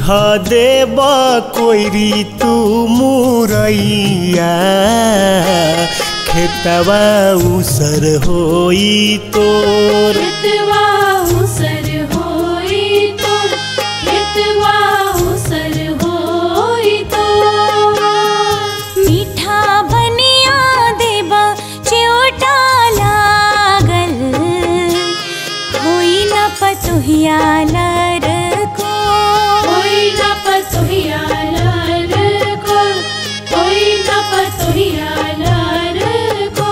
ध देब कोइरी तू मुरैया खेतवा उसर होई तोर खेतवा उसर होई तोर खेतवा उसर होई तोर मीठा बनिया देबा चिउटा लागल होई न पतोहिया लर को होई न पतोहिया लार को होई न पतोहिया लार को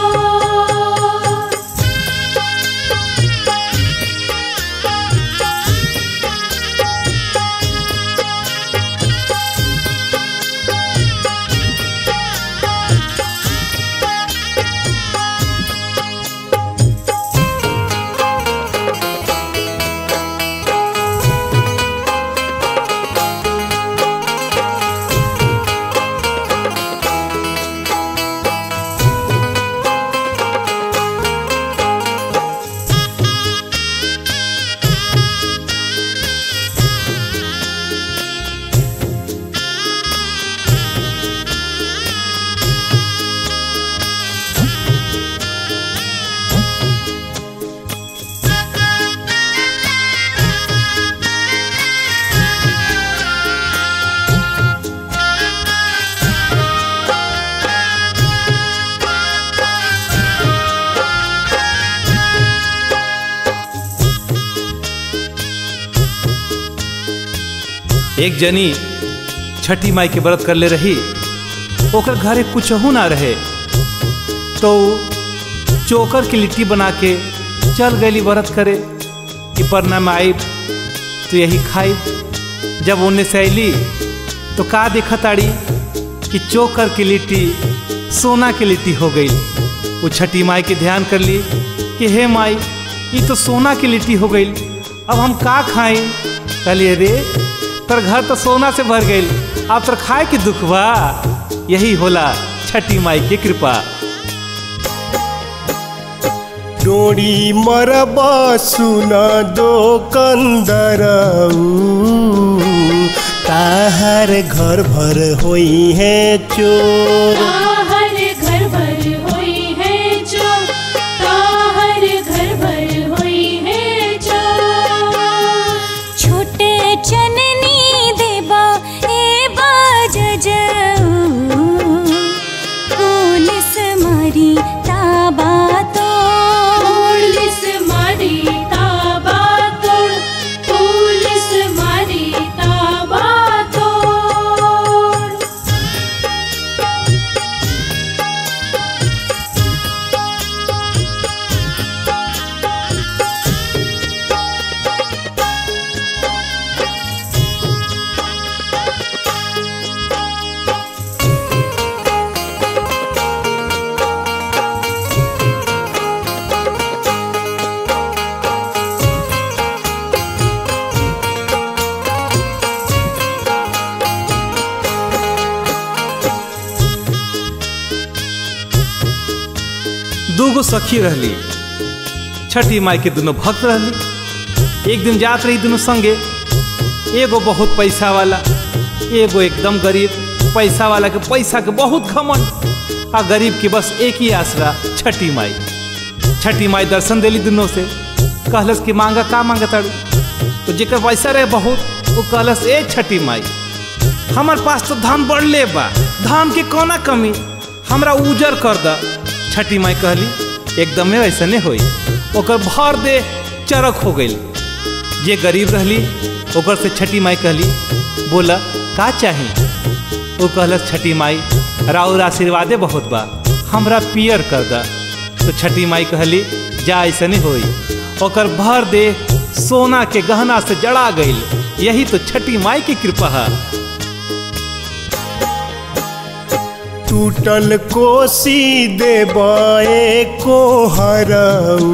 एक जनी छठी माई के व्रत कर ले रही ओकर घरे कुछहू ना रहे तो उ चोकर की लिट्टी बना के चल गई व्रत करे कि परना में आई तो यही खाई जब उन्हें से अली तो का देखा ताड़ी कि चोकर की लिट्टी सोना की लिट्टी हो गई वो छठी माई के ध्यान कर ली कि हे माई ये तो सोना की लिट्टी हो गई अब हम का खाएं कहलिए रे तर घर तो सोना से भर गई अब तर खाए के दुख बा यही होला छठी माई की कृपा डोरी मरब सुन दो कंदरऊ ताहर घर भर होई है चोर ताहर घर भर होई है जो ताहर घर भर होई है जो छोटे चननी देबा ए बाज पुलिस मारी ताबा तो पुलिस मारी ताबा तोड़ पुलिस मारी ताबा तोड़ दूगो सखी रहली छठी माई के दोनों भक्त रहली एक दिन जात रही दोनों संगे एगो बहुत पैसा वाला एगो एकदम गरीब पैसा वाला के पैसा के बहुत खमन आ गरीब के बस एक ही आसरा छठी माई छठी माई दर्शन देली दोनों से कहलस कि मांगा का मांगा ताड़ू तो जेकर पैसा रहे बहुत वो कहलस ए छठी माई हमार पास तो धान बढ़ले बा धान के कोना कमी हमरा उजर कर द छठी माई कहली एकदमे ऐसने होई ओकर भर दे चरक हो गई जे गरीब रहली ओकर से छठी माई कहली बोला का चाही वो कहलस छठी माई राउर आशीर्वादे बहुत बा हमरा पियर कर द तो छठी माई कहली जा ऐसने होई ओकर भर दे सोना के गहना से जड़ा गईल यही तो छठी माई की कृपा है टूटल कोसी देबए को हरऊ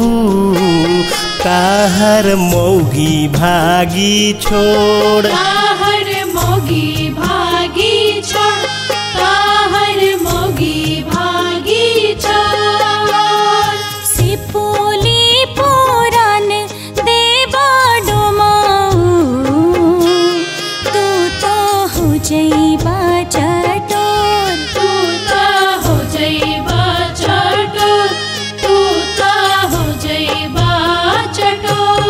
ताहर मौगी भागी छोड़ ताहर मोगी भागी छोड़ ताहर मोगी भागी छोड़ सिपुली पुरान देवा डोमाऊ जइबा चटोर तू ता हो जइबा चटोर तू ता हो जइबा चटोर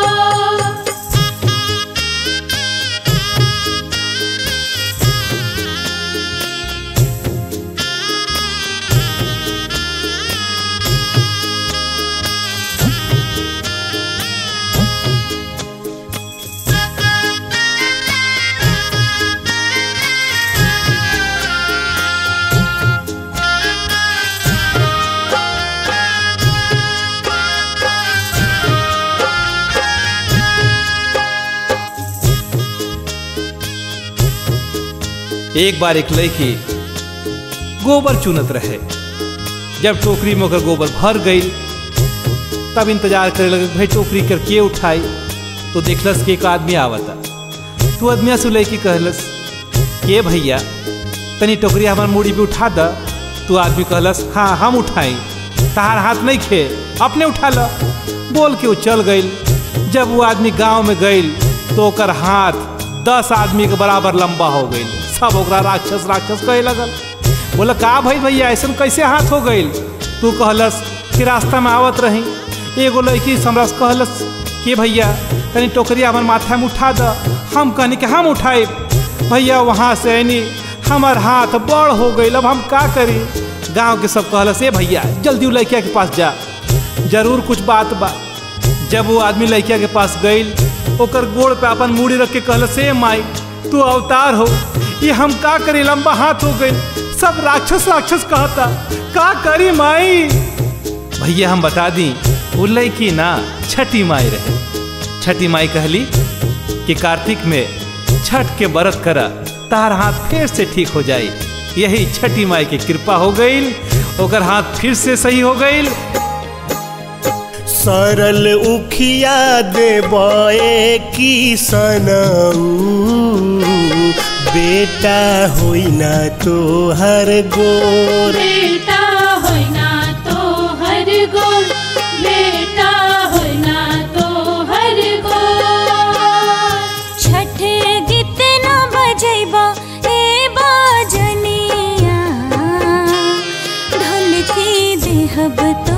एक बार एक लड़की गोबर चुनत रहे जब टोकरी में ओकर गोबर भर गई तब इंतजार करे लगे भाई टोकरी कर के उठाई तो देखलस कि एक आदमी आवता तू आदमिया से लड़की कहलस के भैया तनी टोकरी हमार मूड़ी पे उठा द तू आदमी कहलस हाँ हम उठाई तहार हाथ नहीं खे अपने उठा ल बोल के वो चल गई जब वो आदमी गांव में गई तो ओकर हाथ दस आदमी के बराबर लंबा हो गई सब ओकरा राक्षस राक्षस कहे लगल बोला का भाई भैया ऐसा कैसे हाथ हो गई तू कहलस कि रास्ता में आवत रही एगो लड़की से हमरा से कहलस कि भैया तनी टोकरी हमार माथा में उठा द हम कहनी कि हम उठाए भैया वहाँ से आनी हमार हाथ बड़ हो गई अब हम का करी गांव के सब कहलस ए भैया जल्दी उ लड़किया के पास जा जरूर कुछ बात बा जब वो आदमी लड़किया के पास गई ओकर गोड़ पे अपन मूड़ी रख के कहलस ए माई तू अवतार हो ये हम का करी लंबा हाथ हो गई सब राक्षस राक्षस कहता का करी माई भैया हम बता दी वो लड़की ना छठी माई रहे छठी माई कहली कि कार्तिक में छठ के व्रत करा तार हाथ फिर से ठीक हो जाई यही छठी माई की कृपा हो गई ओकर हाथ फिर से सही हो गई सरल उखिया देबए की सनऊ बेटा होई ना तो हर गोर बेटा होय ना तो हर गोल बेटा होय ना तो हर गोल छठ गीत न बजैबा ए बाजनिया ढोलकी देहब तो